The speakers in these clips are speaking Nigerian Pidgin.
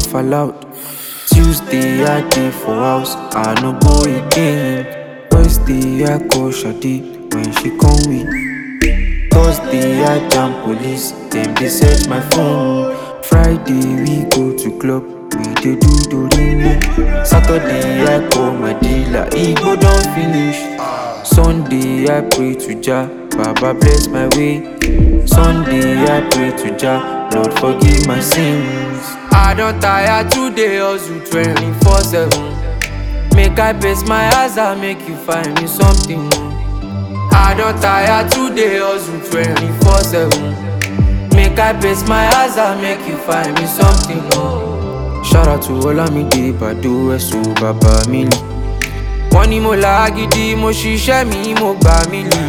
fall out. Tuesday I dey for house, I no go again. Wednesday I call Shade when she come with. Thursday I jam police, dem dey search my phone. Friday we go to club, we dey do dorime. Saturday I call my dealer, Igbo don finish. Sunday I pray to Jah, Baba bless my way. Sunday I pray to Jah, Lord forgive my sins. I don tire today hustle 24 7. Make I pace my eyes and make you find me something. I don tire today hustle 24 7. Make I pace my eyes and make you find me something. Shout out to Olamide Bado Ẹ̀sùn bàbá mi lì. Wọ́n ní mo là gidi, mo ṣiṣẹ́ mi, mo gbà mí lì.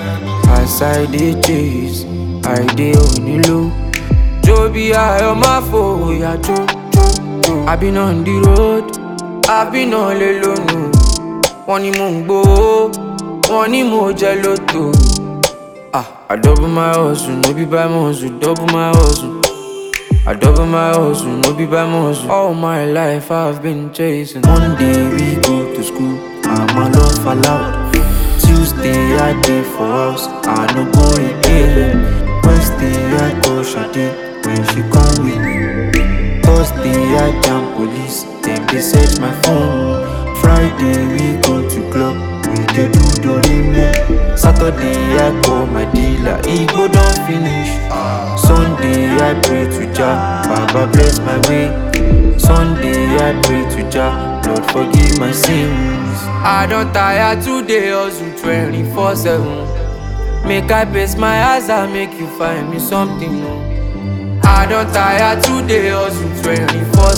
As I dey chase, I dey onílò. Jó bí ayọ̀ máa fòyà jó jó jó. I been on the road, I been on lè lónù. Wọ́n ní mò ń gbowó, wọ́n ní mo jẹ lóto. Ah, I double my hustle, no be by muscle, double my hustle. I double my hustle, no be by muscle. All my life I've been chasing. Monday we go to school, I'm alone fall out. Tuesday I dey for house, I no go again. Wednesday I call Shade when she come with. Thursday I jam police, dem dey search my phone. Friday we go to club, we dey do dorime. Saturday I call my dealer, Igbo don finish. Sunday I pray to Jah, Baba bless my way. Sunday I pray to Jah, Lord forgive my sins. I don tire today hustle 24 7. Make I pace my eyes and make you find me something. oh. I don tire today hustle 24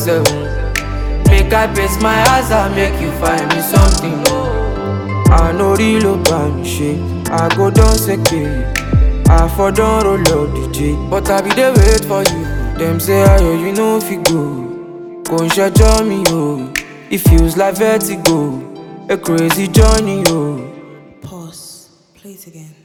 7. Make I pace my eyes and make you find me something. oh. I no real about me shit, I go down seke. I for don roll up DJ, but I be dey wait for you. Dem say ayo you no fit go, kò ń ṣẹjọ́ mi o. It feels like vertigo, a crazy journey o. Pause. Play it again.